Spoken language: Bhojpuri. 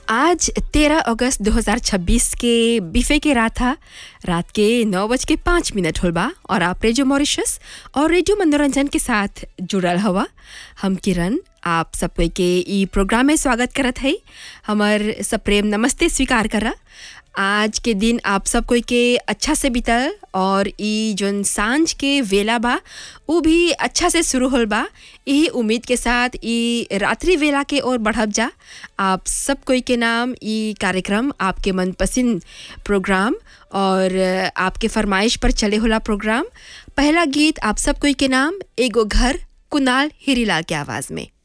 आज 13 अगस्त 2026 के बिफे के रात था रात के नौ बज के पाँच मिनट होल बा और आप रेडियो मॉरिशस और रेडियो मनोरंजन के साथ जुड़ल हवा हम किरण आप सब कोई के ई प्रोग्राम में स्वागत करत है हमर सप्रेम नमस्ते स्वीकार करा आज के दिन आप सब कोई के अच्छा से बीतल और ई जोन सांझ के वेला बा उ भी अच्छा से शुरू होल बा यही उम्मीद के साथ ई रात्रि वेला के ओर बढ़ब जा आप सब कोई के नाम ई कार्यक्रम आपके मनपसंद प्रोग्राम और आपके फरमाइश पर चले होला प्रोग्राम पहला गीत आप सब कोई के नाम एगो घर कुनाल हीरीलाल के आवाज़ में